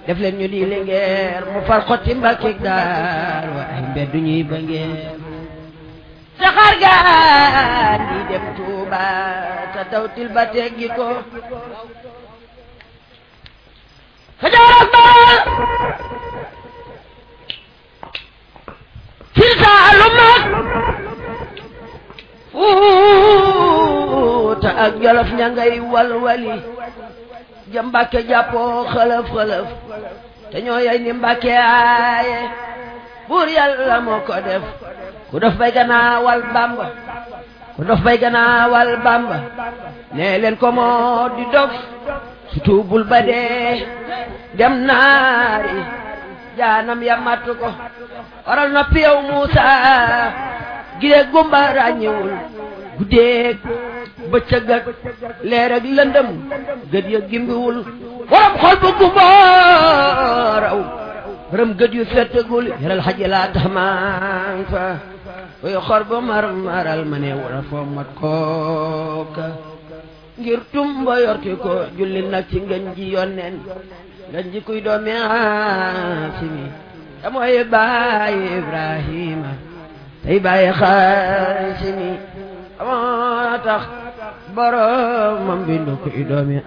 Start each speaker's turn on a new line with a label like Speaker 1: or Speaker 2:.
Speaker 1: def leen ñu di lingeer mu far xotti mbàkkig daar wa ay mbeddu ñuy ba ngeer saxaar gaan di dem Tuuba te dawtil ba teggi ko Kajoor ak Bawol Siin Saalum ak Fuuta ak Jolof ña ngay walwali ja Mbàkke jàppoo xëlëf xëlëf te ñoo yey ni Mbàkke aaye buur yàlla moo ko def ku dof bay gannaawal Bàmba ku dof bay gannaawal Bàmba nee leen ko moo di dof su tuubul ba dee dem naari jaanam ya matt ko waral na piyow Muusa gileeg gumba ràññewul guddeeg bëccëg ak leer ak lëndëm gët ya gimbiwul waram xol bu gumba raw rëm gët yu fettagul yaral xaji laa tax maan fa koy xor bu mar maral ma ne wala foo mat kooka ngir tumba yorti ko julli nag ci ngën ji yonneen ngën ji kuy doomi Haasimi te mooy baay Ibrahima tey baay Haasimi moo tax boromam bindu kuy doomi